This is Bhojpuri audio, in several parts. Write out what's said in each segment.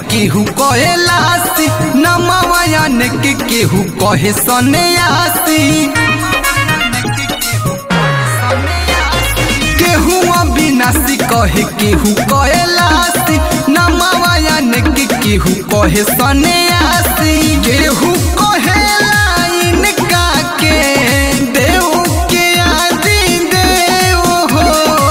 केहू कहे लासी नमवायन के केहू कहे सन्यासी केहू अविनाशी कहे केहू कहे लासी नमवायन के केहू कहे सन्यासी केहू कहे लाइन का के देव के आदि देव हो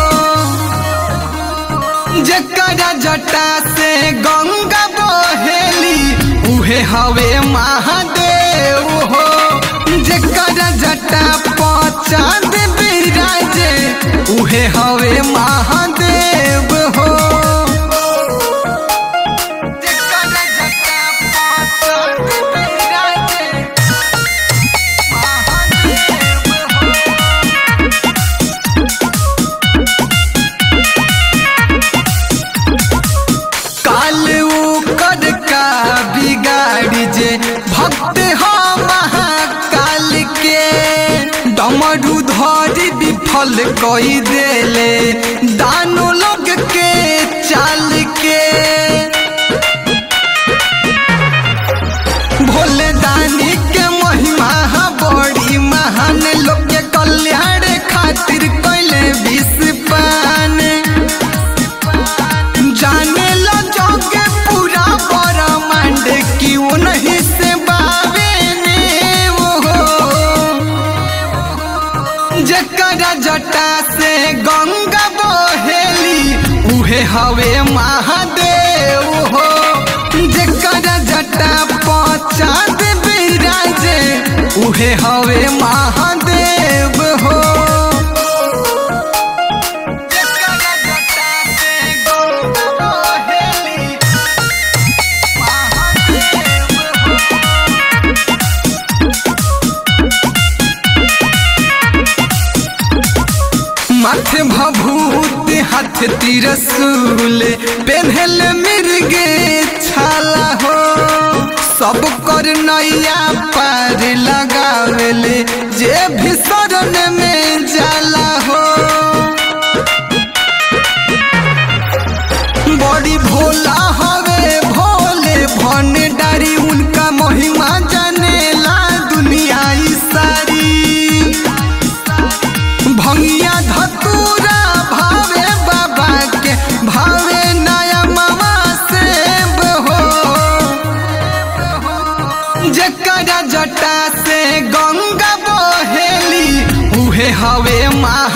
जकरा जटा से गंगा बहेली उहे हवे महादेव हो जकरा जटा पचाद बिराजे उहे हवे महादेव हो जकरा जटा पचाद बिराजे महादेव हो काल कर का बिगाड़ी जे भक्त हो महाकाल के डमरू धरी विफल कई देले दानो लोग के चाल के भोले दानी के महिमा बड़ी महान लोग के कल्याण खातिर कैले विष पान जाने लो जोगे पूरा ब्रह्मांड क्यों नहीं से बावे ने वो जकरा जटा से गंगा बहेली उहे हवे महादेव हो जकरा जटा पचाद बिराजे उहे हवे महादेव हो जकरा जटा से गंगा बहेली महादेव हो माथे भभूत हाथ तिरसूल पेन्हल मिर्गे छाला हो सब कर नैया पार लगावेले जे भी शरण में जाला हो बड़ी भोला हवे भोले भंडारी उनका महिमा जानेला दुनिया ई सारी भंगिया धतूरा भावे बाबा के भावे नया मामा सेब हो जकरा जटा से गंगा बहेली उहे हवे माँ